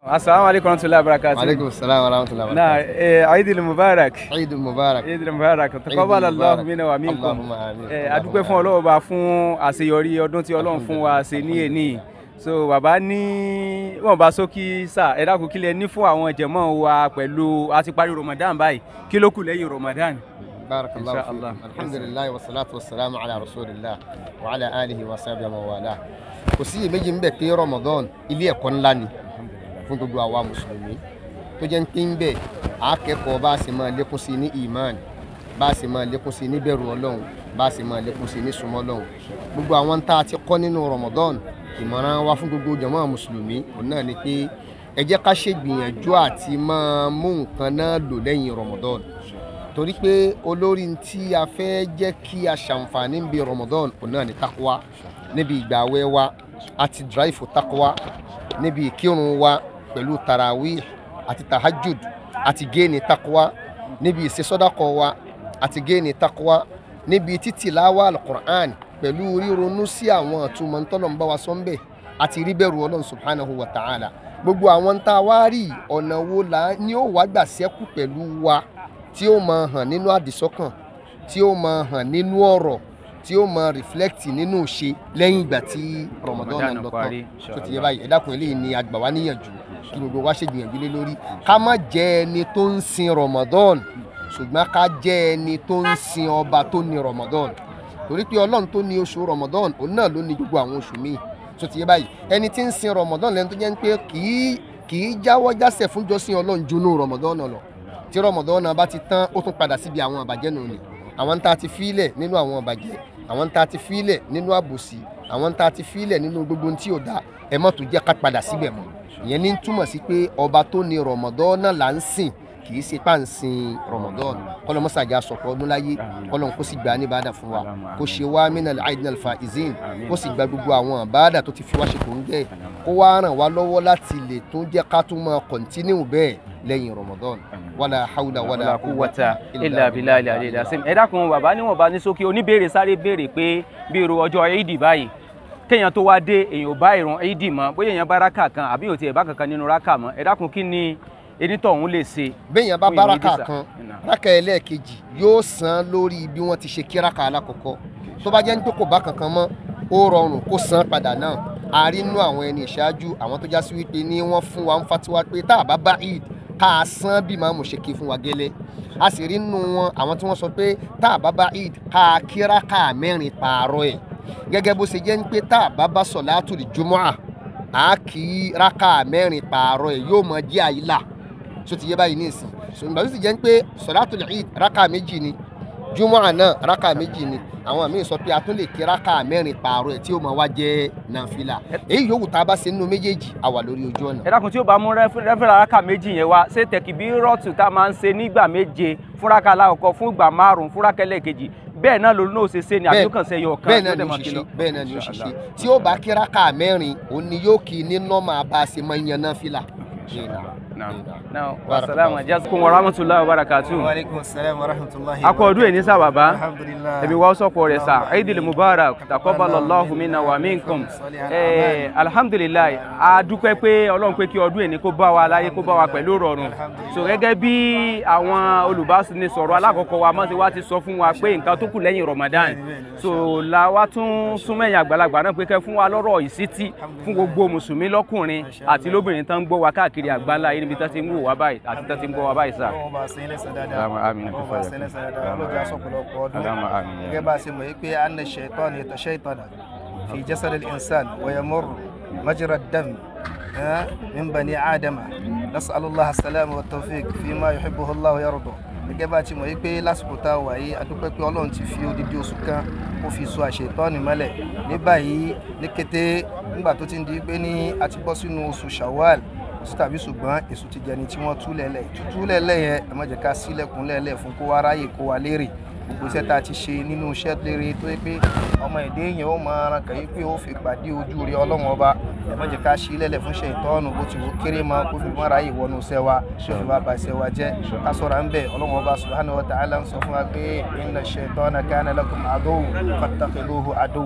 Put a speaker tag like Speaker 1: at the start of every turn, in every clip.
Speaker 1: Assalamu alaikum warahmatullahi wabarakatuh.
Speaker 2: Alaikum salam wa rahmatullahi wa
Speaker 1: Na
Speaker 2: barakatuh.
Speaker 1: eh, Eid al-Mubarak.
Speaker 2: Eid Mubarak.
Speaker 1: Eid al-Mubarak. Taqabbal Allahu minna wa minkum.
Speaker 2: Allahumma amin.
Speaker 1: Eh, a dúpẹ́ fún Ọlọ́run bá fún àṣeyọrí ọdún tí Ọlọ́run fún wa ṣe ní èní. So bàbá ní wọ́n bá sókí sà ẹ dákun kí lẹ ní fún àwọn jẹ̀mọ́ wa pẹ̀lú a ti parí Ramadan báyìí kí ló kù lẹ́yìn Ramadan.
Speaker 2: Barakallahu
Speaker 1: Insha Allah.
Speaker 2: fiik. Alhamdulillah wa salatu wa salamu ala rasulillah wa ala alihi wa sahbihi wa wala. Kò sí iyèméjì ń bẹ̀ pé Ramadan ilé ẹ̀kọ́ ńlá ni fún gbogbo àwa mùsùlùmí tó jẹ́ ń pín ń bẹ̀ á kẹ́kọ̀ọ́ bá a sì máa lékún sí ní iman bá a sì máa lékún sí ní bẹ̀rù Ọlọ́run bá a sì máa lékún sí ní súnmọ́ Ọlọ́run gbogbo àwọn tá a ti kọ́ nínú Ramadan ìmọ̀ràn wa fún gbogbo jàmáà mùsùlùmí òun náà ni pé ẹ jẹ́ ká ṣègbìyànjú àti máa mú nǹkan náà lò lẹ́yìn Ramadan torí pé olórí tí a fẹ́ jẹ́ kí a ṣàǹfààní ń bi Ramadan òun náà ni takuwa níbi ìgbàwẹ̀ wa àti dráìfù takuwa níbi ìkírun wa pẹ̀lú tarawih àti tahajud àti géènì takuwa níbi ìṣesọ́dàkọ̀ wa àti géènì takuwa níbi títìláwà alukur'an pẹ̀lú ríronú sí àwọn àtúmọ̀ ntọ́lọ́mbà wa sọ́nbẹ̀ àti ríbẹ̀rù ọlọ́run subhanahu wa ta'ala gbogbo àwọn tá a wá rí ọ̀nà wo là ní ó wá gbà sẹ́kù pẹ̀lú wa tí ó máa hàn nínú àdìsọ́kàn tí ó máa hàn nínú ọ̀rọ̀ tí ó máa reflect nínú ìṣe lẹ́yìn ìgbà tí Ramadan
Speaker 1: Ramadan
Speaker 2: náà lọ
Speaker 1: parí,
Speaker 2: tán tó ti yẹ báyìí ẹ dákun eléyìí ni àgbà wa níyànjú kí gbogbo wa ṣe gbìyànjú lé lórí ká má jẹ́ ẹni tó ń sin Ramadan ṣùgbọ́n ká jẹ́ ẹni tó ń sin ọba tó ní Ramadan torí pé Ọlọ́run tó ní oṣù Ramadan òun náà ló ní gbogbo àwọn oṣù míì tó ti yẹ báyìí ẹni tí ń sin Ramadan lẹ́nu tó jẹ́ pé kì í kì í jáwọ́ jásẹ̀ fún jọ́sìn Ọlọ́run jóná Ramadan lọ tí Ramadan náà bá ti tán ó tún padà síbi àwọn àbàjẹ́ nù ni àwọn tá a ti fílẹ̀ nínú àwọn àbàjẹ́ àwọn tá a ti fílẹ̀ nínú àbòsí àwọn tá a ti fílẹ̀ nínú gbogbo ohun tí ò dáa ẹ má tún jẹ́ ká padà síbẹ̀ mọ́ ìyẹn ní túmọ̀ sí pé ọba tó ní Ramadan náà là ń sìn kì í ṣe pà ń sin Ramadan kọ́lọ́ mọ́sàájà sọ̀pọ̀ ọdún láyé kọ́lọ́ kó sì gbà ní bàdà fún wa kó ṣe wá minal aidinal faizin kó sì gba gbogbo àwọn bàdà tó ti fi wá ṣe kò ń gẹ̀ kó wá ràn wá lọ́wọ́ láti lè tún jẹ́ ká tún máa kọ̀ntínú bẹ́ẹ̀ lẹ́yìn Ramadan wala hawla wala
Speaker 1: wala quwwata illa billahi al-aliyyil azim. ẹ dákun bàbá níwọ̀n bá ní sókè oníbèrè sáré béèrè pé bí irú ọjọ́ Eid báyìí kéèyàn tó wá dé èèyàn ò bá ìrun Eid mọ́ bóyá èèyàn bá rákà kan àbí ò tiẹ̀ bá kankan nínú rákà mọ́ ẹ dákun kí ni enítọ̀hún lè ṣe.
Speaker 2: béèyàn bá
Speaker 1: fún
Speaker 2: bá
Speaker 1: ìrun
Speaker 2: rákà
Speaker 1: Ìdísà?
Speaker 2: kan
Speaker 1: Nà.
Speaker 2: rákà ẹlẹ́ẹ̀kejì yóò san lórí bí wọ́n ti ṣe kí rákà alákọ̀ọ́kọ́ tó bá jẹ́ ní pé kò bá kankan mọ́ ó rọrùn kó san padà náà a rí nínú àwọn ẹni ìṣáájú àwọn tó já sí wípé ní wọ́n fún wa ń fatiwa pé tá a bá bá Eid ká a san bí màmú ṣe kí fún wa gẹ́lẹ́ a sì rí nínú wọn àwọn tí wọ́n sọ pé tá a bá bá Eid ká a kí rákà mẹ́rin pààrọ̀ ẹ̀ gẹ́gẹ́ bó ṣe jẹ́ ní pé tá a bá bá sọ̀látù lí jumu'ah a kì í rákà mẹ́rin pààrọ̀ ẹ̀ yóò mọ jẹ́ àyílà so ti yé báyìí ní ìsìn so ìgbà tó ti jẹ́ pé sọ̀látùl Eid rákà méjì ni jumu'ah náà rákà méjì ni àwọn míì sọ pé a tún lè kí rákà mẹ́rin pààrọ̀ ẹ̀ tí ó máa wá jẹ́ nàfìlà èyí yòówù tá a bá ṣe nínú méjèèjì a wà lórí ojú ọ̀nà.
Speaker 1: ẹ dákun tí ó bá mú rẹ́fẹ̀rẹ̀ rákà méjì yẹn wá ṣé tẹ̀kìbí rọ́ọ̀tù tá a máa ń ṣe nígbà méje fún rákà alákọ̀ọ́kọ́ fún ìgbà márùn-ún fún rákà ẹlẹ́ẹ̀kejì bẹ́ẹ̀ náà ló náà ṣe ṣe ni àbí ó kàn ṣe ẹyọ kan
Speaker 2: bẹ́ẹ̀ náà
Speaker 1: tó
Speaker 2: ni
Speaker 1: dẹ̀
Speaker 2: ó
Speaker 1: máa
Speaker 2: ṣe
Speaker 1: kí
Speaker 2: ṣe
Speaker 1: lọ.
Speaker 2: bẹ́ẹ̀ náà ni ó ṣe ṣe
Speaker 1: Inshallah.
Speaker 2: tí ó bá kí rákà mẹ́rin òun ni yóò kí ní nọ́mà bá a ṣe máa ń yan náfìlà.
Speaker 1: Now, wasalaamu ajakum wa rahmatulahi wa barakatuh.
Speaker 3: Waalaikum salam wa rahmatullahi
Speaker 1: akọ ọdún èní sá bàbá
Speaker 3: Alhamdulillah.
Speaker 1: ẹbí wa sọpọ rẹ sá Eidil Mubarak taqabbalallahu minna wa minkum ẹ alhamdulilayi a dúpẹ́ pé Ọlọ́run pé kí ọdún èní kó bá wa láyé kó bá wa pẹ̀lú rọrùn so gẹ́gẹ́ bí àwọn olùbánisọ̀rọ̀ alákọ̀ọ́kọ́ wa mọ̀ sí wa ti sọ fún wa pé nǹkan tó kù lẹ́yìn Ramadan so la wa tún súnmẹ́yìn àgbàlagbà náà pé kẹ́ fún wa lọ́rọ̀ ìsítí fún gbogbo mùsùlùmí lọ́kùnrin àti lóbìnrin tán ń gbọ́ wa káàkiri àgbáńlá yìí níbi tán ti ń wò wá báyìí àti tán ti ń gbọ́ wa báyìí sá.
Speaker 3: Ọlọ́run bá ṣe ilé sàn dáadáa.
Speaker 1: Allahumma amin.
Speaker 3: Ọlọ́run bá ṣe ilé sàn dáadáa. Ọlọ́run já sọ̀pọ̀lọpọ̀ ọdún.
Speaker 1: Allahumma amin.
Speaker 3: Gẹ́gẹ́ bá a ṣe mọ̀ yí pé anna shaitan yatashaytana fi jasad al-insan wa yamur majra ad-dam ah, min bani adama. Nas'alu Allah as-salama wa tawfiq fi ma yuhibbuhu Allah wa yarda. Gẹ́gẹ́ bá a ti mọ̀ yí pé lásìkò tá a wà yìí a dúpẹ́ pé Ọlọ́run ti fi odidi oṣù kan ó fi so àṣetọ́ni mọ́lẹ̀ ní báyìí ní kété nígbà tó ti ń di pé ní a ti bọ́ sínú oṣù Shawwal sí tàbí ṣùgbọ́n èso ti jẹni tí wọ́n tú lẹ́lẹ̀ tútú lẹ́lẹ̀ yẹn ẹ má jẹ́ ká sílẹ̀kùn lẹ́lẹ̀ fún kó wá ráyè kó wá lérè gbogbo iṣẹ́ tá a ti ṣe nínú iṣẹ́ lérè tó yẹ pé ọmọ èdè yẹn ó máa ran kàn yí pé ó fi pàdé ojú rí ọlọ́run ọba ẹ má jẹ́ ká sí lẹ́lẹ̀ fún ṣe ìtọ́nù bó ti wò kéré mọ́ kó fi mọ́ ráyè wọnú iṣẹ́ wa kó fi má ba iṣẹ́ wa jẹ́ ká sọ̀rọ̀ ń bẹ̀ ọlọ́run ọba subhanahu wa ta'ala ń sọ fún wa pé inna shaytana kana lakum aduwwan fattakhidhuhu aduwwa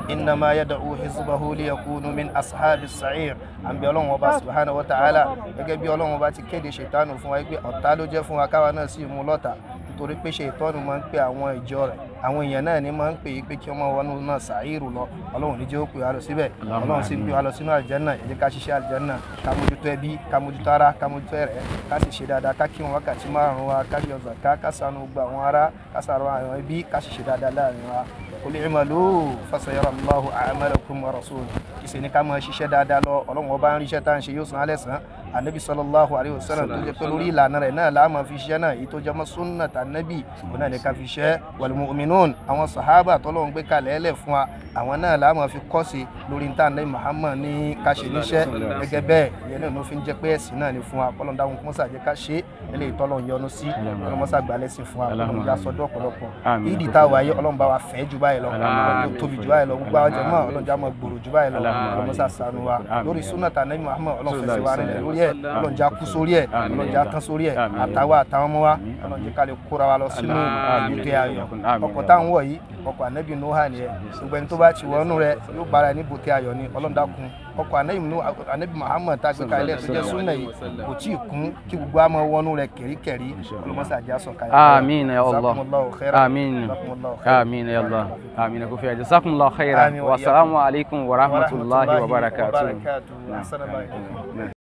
Speaker 3: إنما يدعو حزبه ليكونوا من أصحاب السعير àbí ọlọ́run ọba subhanahu wa ta'ala gẹ́gẹ́ bí ọlọ́run ọba ti kéde ṣètánù fún wa pé ọ̀tá ló jẹ́ fún wa káwa náà sì mú lọ́tà nítorí pé ṣètánù máa ń pe àwọn ìjọ rẹ̀ àwọn èèyàn náà ni máa ń pè é pé kí wọ́n wọnú náà sàírù lọ ọlọ́run ní jẹ́ ó pè wá lọ síbẹ̀ ọlọ́run sì ń pè wá lọ sínú àlìjẹ́nà ẹ jẹ́ ká ṣiṣẹ́ àlìjẹ́nà ká mójútó ẹbí ká mójútó ara ká mójútó ẹ̀rẹ́ ká sì ṣe dáadáa ká kí wọn wákàtí márùn wa ká yọ zàká ká ṣàánú gbogbo àwọn ará ká ṣàánú àwọn ẹbí ká sì ṣe dáadáa láàrin wa qul i'malu fasayara Allahu a'malakum wa rasuluhu ìṣe ni ká máa ṣiṣẹ́ dáadáa lọ ọlọ́run ọba ń ríṣẹ́ tá à ń ṣe yóò san alẹ́ sàn anabi sallallahu alayhi wa sallam tó jẹ́ pé lórí ìlànà rẹ̀ náà láàmà fi ṣiṣẹ́ náà èyí tó jẹ́ mọ́ sunna tà nabi òun náà ní ká fi ṣiṣẹ́ wal mu'minun àwọn sahaba tọ́lọ́run gbé kalẹ̀ ẹlẹ̀ fún wa àwọn náà láàmà fi kọ́ sí lórí níta anabi muhammad ní ká ṣe níṣẹ́ gẹ́gẹ́ bẹ́ẹ̀ ìyẹn náà ló fi ń jẹ́ pé ẹ̀sìn náà ni fún wa kọ́lọ́n dáhùn kọ́mọ́sà jẹ́ ká ṣe eléyìí tọ́lọ́run yọ́nú sí kọ́lọ́mọ́sà gbà lẹ́sìn fún wa kọ́lọ́n já sọ́dọ̀ ọ̀pọ̀lọpọ̀
Speaker 1: Àmín.
Speaker 3: ìdí tá a wáyé ọlọ́run bá wa fẹ́ jù báyìí lọ ọlọ́run tó tóbi jù báyìí lọ gbogbo àwọn jẹ̀mọ́ ọlọ́run já mọ́ gbòòrò jù báyìí lọ kọ́lọ́mọ́sà ṣàánú wa lórí súnà tà anabi muhammad ọlọ́run fẹsẹ̀ wa rẹ̀ lórí ẹ̀ ọlọ́run já kú sórí ẹ̀ ọlọ́run já tán sórí ẹ̀ àtàwọn àtàwọn ọmọ wa ọlọ́run jẹ́ ká lè kóra wa lọ sínú ìgbé ayọ̀ ọkọ̀ táwọn wọ̀ yìí ọkọ̀ anabi nuha nìyẹn gbogbo ẹni tó bá ti wọnú rẹ̀ yóò bára ní bòtẹ́ ayọ̀ ni ọlọ́run dákun ọkọ̀ anabi nu anabi muhammad tá a gbé kalẹ̀ tó jẹ́ súnà yìí kò tí ì kún kí gbogbo àmọ́ wọnú rẹ̀ kẹ̀ríkẹ̀rí ọlọ́mọsá àjẹ́ àsọ̀kalẹ̀
Speaker 1: آمين يا الله آمين آمين يا الله آمين كفي جزاكم الله خيرا
Speaker 3: آمين وإياكم.
Speaker 1: والسلام عليكم ورحمة الله وبركاته
Speaker 3: أحسن الله إليكم